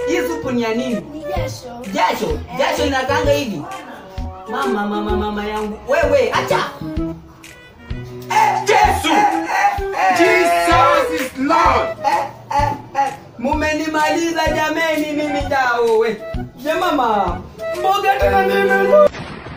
hii supu ni ya nini? Ni jasho. Jasho, jasho inakanga hivi. Mama, mama, mama yangu. Wewe, acha. Yesu! Jesus is Lord! Eh, eh, eh. Mumenimaliza jameni mimi jao we. Je mama, mboga tena nini?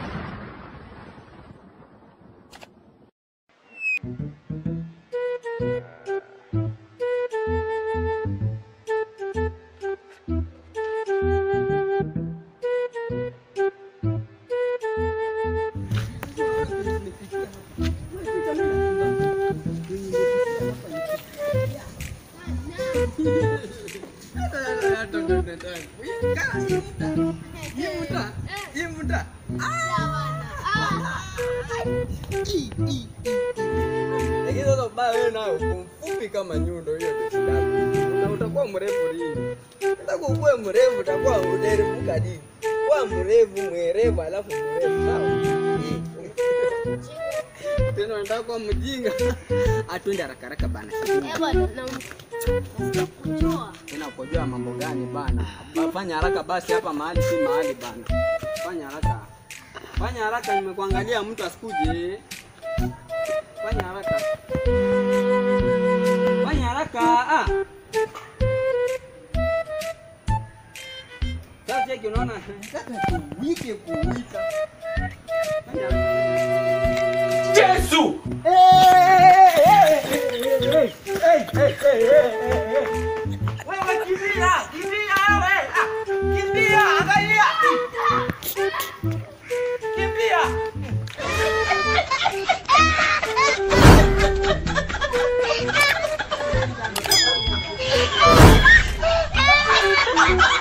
Lakini sasa ubaya wewe nayo kumfupi kama nyundo hiyo ndio Na utakuwa mrefu lini? Nataka ukuwe mrefu utakuwa uderevuka dini. Kuwa mrefu mwerevu alafu mrefu sawa? Tena unataka kuwa mjinga. Atwende haraka haraka bana. Eh, bwana, na kujua. Tena ukojua mambo gani bana? Ba- Fanya haraka basi hapa mahali si mahali bana. Fanya haraka. Fanya haraka nimekuangalia mtu asikuje. Fanya haraka. Fanya haraka. Ah. Sasa yake unaona nataka kuwike kuwika. Fanya haraka. Yesu! Wewe kimbia, kimbia wewe. Ah, Kimbia, angalia. Kimbia. Ah!